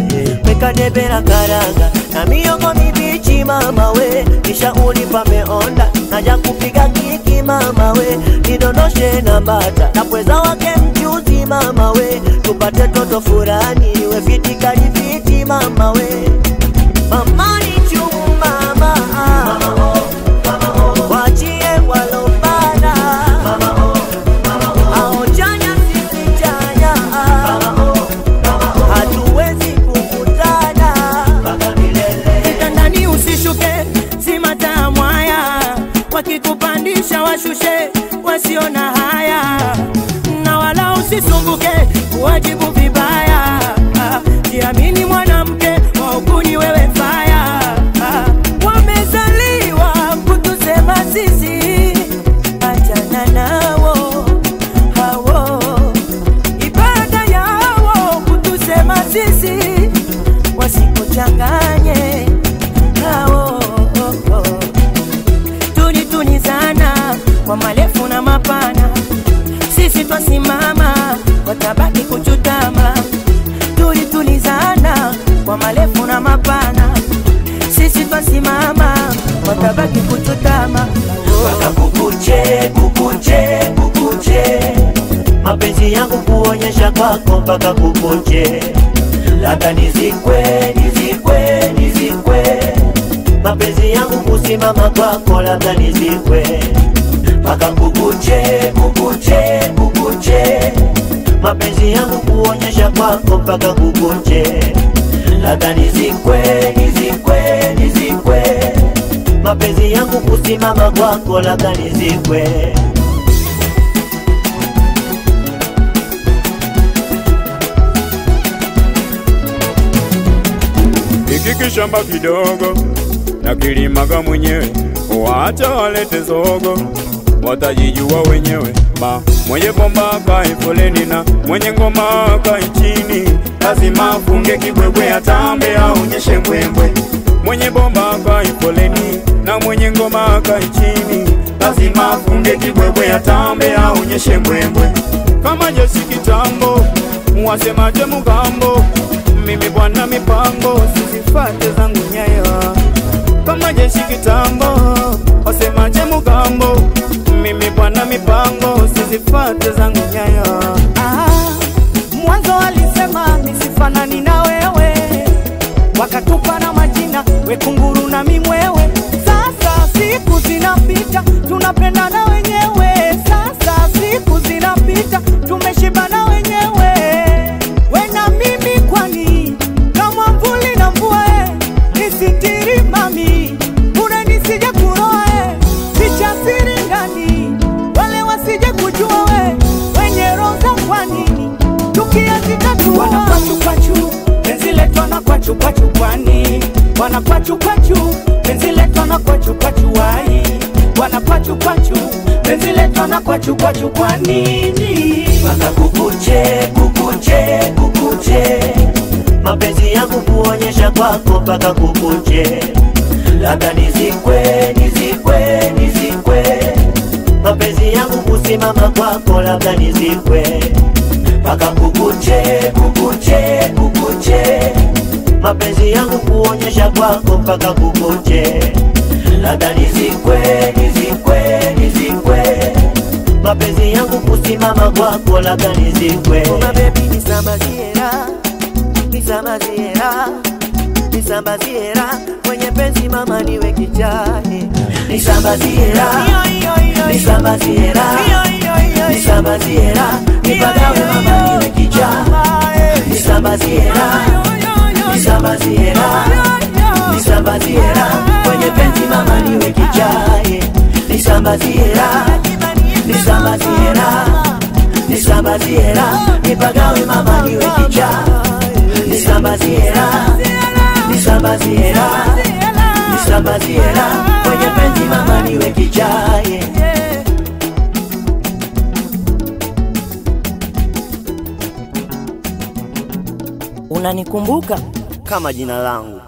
weka debe la karanga na miogo mibichi mama we, kisha ulipa meonda naja kupiga kiki mama we, nidondoshe na bata na pweza wake mchuzi mama we, tupate toto furani we fiti kalifiti mama we, mama ni chumu mama, wachie walopana Hao chanya sisi chanya hatuwezi kukutana kitandani usishuke, si matamu haya, wakikupandisha washushe, wasio na haya, na wala usisumbuke kuwajibu vibaya. Jiamini mwanamke, waukuni wewe faya. Wamezaliwa kutusema sisi, achana nao hao, ibada yao kutusema sisi wasikuchanganye hao tuni tuni sana kwa marefu na mapana, sisi twasimama watabaki kuchutama. Tuli tulizana kwa marefu na mapana, sisi twasimama watabaki kuchutama. mpaka kukuche kukuche kukuche mapenzi yangu kuonyesha kwako mpaka kukuche labda nizikwe nizikwe nizikwe mapenzi yangu kusimama kwako labda nizikwe mpaka kukuche kukuche kukuche mapenzi yangu kuonyesha kwako mpaka kukuche labda nizikwe nizikwe nizikwe mapenzi yangu kusimama kwako labda nizikwe Hiki kishamba kidogo na kilimaga mwenyewe, wacha walete zogo, watajijua wenyewe. Ma mwenye bomba akae foleni na mwenye ngoma akae chini, lazima afunge kibwebwe, atambe aonyeshe mbwembwe. Mwenye bomba akae foleni na mwenye ngoma akae chini, lazima afunge kibwebwe, atambe aonyeshe mbwembwe. Kama jeshi kitambo, wasemaje mugambo mimi bwana mipango sizifate zangu nyayo kama jeshi kitambo wasemaje mugambo mimi bwana mipango sizifate zangu nyayo Ah, mwanzo walisema nisifanani na wewe, wakatupa na majina wekunguru na mimwewe. Sasa siku zinapita, tunapendana wenyewe. Sasa siku zinapita, tumeshibana wenyewe. We na mimi kwani kama mvuli na mvua eh, nisitiri mami, bure nisije kuroa eh, picha siri ndani, wale wasije kujua we wenye roza kwa nini tukiazitatua wanakwachu penzi letu wanakwachu kwani wanakwachu penzi letu wanakwachu wai wanakwachu penzi letu wanakwachu kwa nini mpaka kukuche kukuche kukuche mapenzi yangu kuonyesha kwako mpaka kukuche labda nizikwe nizikwe nizikwe mapenzi yangu kusimama kwako labda nizikwe mpaka kukuche kukuche kukuche mapenzi yangu kuonyesha kwako mpaka kukuche labda nizikwe nizikwe nizikwe mapenzi yangu kusimama kwako labda nizikwe Oma baby nisambaziera nisambaziera nisambaziera kwenye penzi mama niwe kichani nisambaziera nisambaziera nisambaziera nipagawe mama niwe kicha nisambaziera nisambaziera nisambaziera kwenye penzi mama niwe kichaye nisambaziera nisambaziera nisambaziera nipagawe mama niwe kicha nisambaziera nisambaziera nisambaziera kwenye penzi mama niwe kichaye unanikumbuka kama jina langu